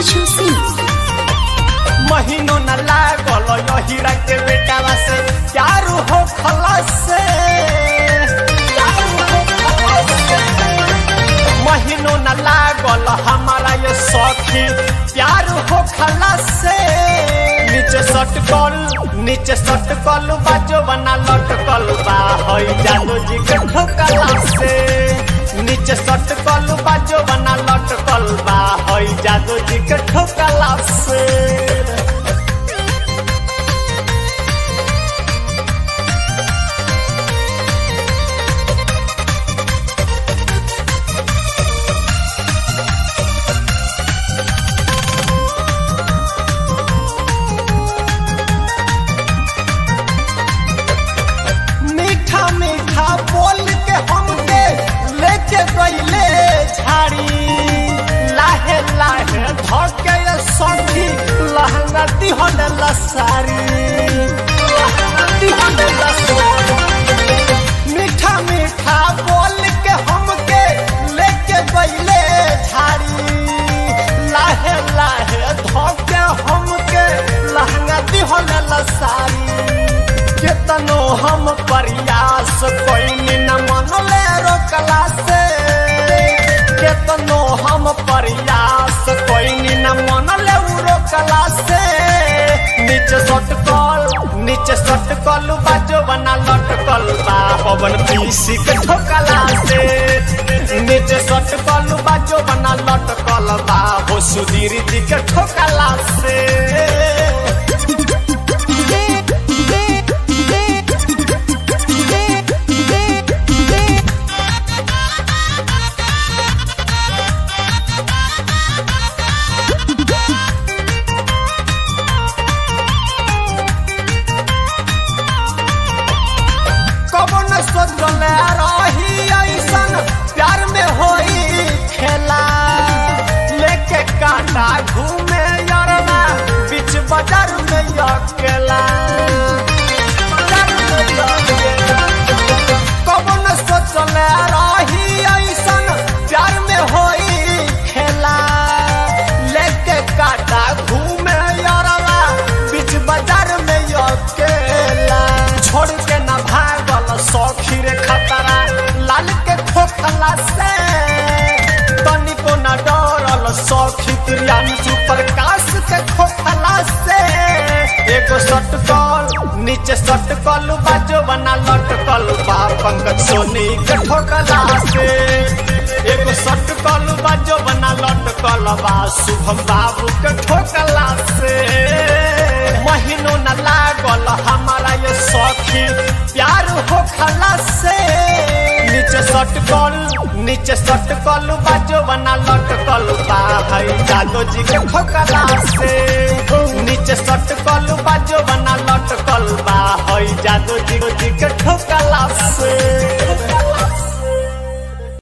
Himanshu Singh. महीनों न लागल यहीरा के बेटावा से चारू हो खलास से महीनों न लागल हमारा ये सखी प्यार हो खलास से नीचे सटकल नीचे सटकल बाजो बना लटकल बा हई जादू जी के ठोकला से नीचे सटकल बाजो बना लटकल बा हई जादू जी के ठोकला से मीठा मीठा बोल के हमके लेके गईले झाड़ी लाहे लाहे धके ये सखी लहंगा दिहन लसारी लहंगा दिहन लसारी। मीठा मीठा बोल के हमके लेके गईले झाड़ी लाहे लाहे धके हमके लहंगा दिहन लसारी केतनो हम प्रयास कोई न मनले रोकला से केतनो हम प्रयास कोई न मनले उ रोकला से नीचे सटकल नीचे सटकल बाजो बना लटकल बा पवन पीसी के ठोकला से नीचे सटकल बाजो बना लटकल बा हो सुधीर जी के ठोकला से कबो न सोचले रही ऐसन प्यार में होई खेला लेके कांटा घूमे यारना बीच बाजार में अकेला बाजार में अकेला। कबो न सोचले रही ऐसन प्यार में होई खेला लेके कांटा घूमे यारना बीच बाजार में अकेला छोड़ के न भागल सौखी रे खतरा लाल के खोखला से तनिको न डरल सौखी प्रियांशु प्रकाश के खोखला से एगो सटकल नीचे सटकल बाजो बना लटकल बा पंकज सोनी के ठोकला से एगो सटकल बाजो बना लटकल बा शुभम बाबू के ठोकला से महीनों न लागल हमारा ये सखी प्यार हो खला से नीचे सटकल नीचे सटकल बाजो बना लटकल बा हई जादो जी के ठोकला से नीचे सटकल बाजो बना लटकल बा हई जादो जी के ठोकला से